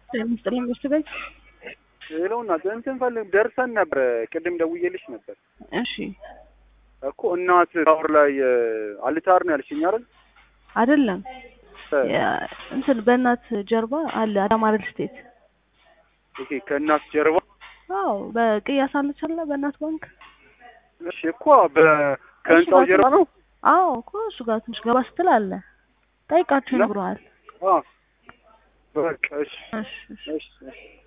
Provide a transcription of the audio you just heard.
ምስጥልኝ ሚስት ቤት ሌላውና እንትን ፈልግ ደርሰን ነበር። ቅድም ደውዬልሽ ነበር እሺ እኮ እናት ታወር ላይ አልታር ነው ያልሽኝ አይደል? አይደለም እንትን በእናት ጀርባ አለ አዳማ ሪል ስቴት ኦኬ ከእናት ጀርባ አዎ በቅያስ አለች አለ በእናት ባንክ እሺ እኮ በ ከህንጻው ጀርባ ነው። አዎ እኮ እሱ ጋር ትንሽ ገባ ስትል አለ ጠይቃቸው ነው? ይነግረዋል አዎ በቃ እሺ እሺ እሺ እሺ እሺ